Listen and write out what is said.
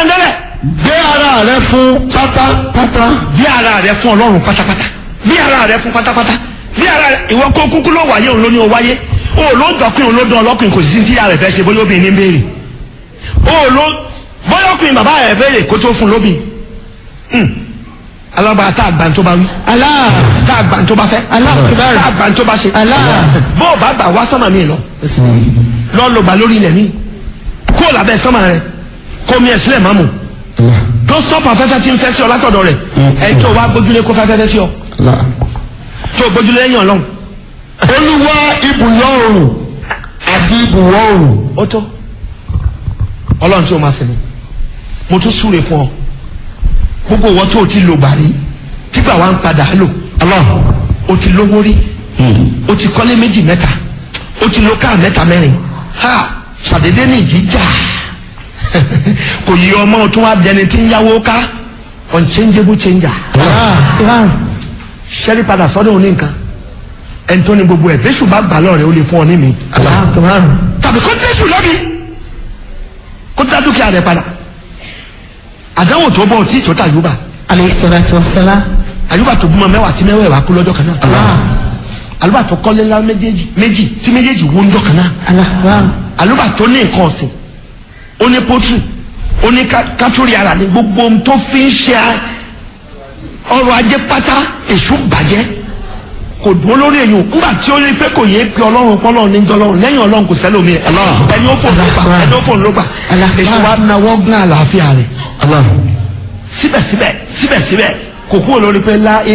ẹ̀ ńlẹ́lẹ̀ gbé ara rẹ fún pátápátá. bí ara rẹ fún ọlọ́run pátápátá bí ara rẹ fún pátápátá bí ara rẹ ìwọ kó kúkú ló wáyé òun ló ní o wáyé o ló ń dọ̀kùn òun ló dán ọlọ́kùnrin kò sí sí tí ara rẹ fẹ́ ṣe bóyá obìnrin ní béèrè o ló bóyá ọkùnrin bàbá rẹ béèrè kó tó fún lóbìn alábàá tá a gbà tó bá wí Allah tá a gbà tó bá fẹ́ Allah tá a kibar gbà tó bá ṣe Allah bó o bá gbà wá sọ́mà mi lọ lọ lọ gbà lórí ilẹ̀ mi kó o làbẹ́ sọ́mà rẹ kó mi ẹ̀ sílẹ̀ má mu tó stop afẹ́fẹ́ tí ń fẹ́ sí ọ látọ̀dọ̀ rẹ̀ ẹ̀ tó wá gbójúlé kó fẹ́fẹ́ sí ọ tó gbójúlé lẹ́yìn ọlọ́run olúwa ibùyọ oòrùn àti ibùwọ̀ oòrùn. ó tó ọlọ́run tí o máa sinmi mo tún súre fún ọ gbogbo ìwọ tó o ti lò gbàrí tígbà wa ń padà lò o ti lówó rí o ti kọ́lé méjì mẹ́ta o ti lo káà mẹ́ta mẹ́rin ha ṣàdédé ní ìjíjà kò yí ọmọ tó wá dẹni tí ń yáwó ká unchangeable changer Allah kibar ṣẹ́rí padà sọ́dọ̀ òní nǹkan ẹni tó ní gbogbo ẹ̀ bẹ́sù bá gbà lọ́rẹ̀ ó lè fún ọ ní mi Allah kibar tàbí kó dẹ́sù lọ́bi kó dá dúkìá rẹ̀ padà àdánwò tó bọ̀ tí tó ta àyùbá alayhi salatu wa salam àyùbá tó bímọ mẹ́wàá tí mẹ́wàá kú lọ́jọ́ kan náà Allah àlùbá tó kọ́lé ńlá méjèèjì méjì tí méjèèjì wó ńjọ́ kan náà Allah kibar àlùbá tó ní nǹkan ọ̀sìn ó ní pọ́tù ó ní ká- kátólì ara ní gbogbo ohun tó fi ń ṣe ọrọ̀ ajé pátá èṣù bàjẹ́ kò dúró lórí èyàn ńgbà tí ó rí pé kò yé pé ọlọ́run pọ́lọ́run ní jọlọ́run lẹ́yìn ọlọ́run kò sẹ́lómi ẹ̀ ẹni ó fòun ló gbà ẹni ó fòun ló gbà Allah. èṣù wa nawọ́ gán àlàáfíà rẹ̀ síbẹ̀síbẹ̀ síbẹ̀síbẹ̀ kò kúrò lórí pé lá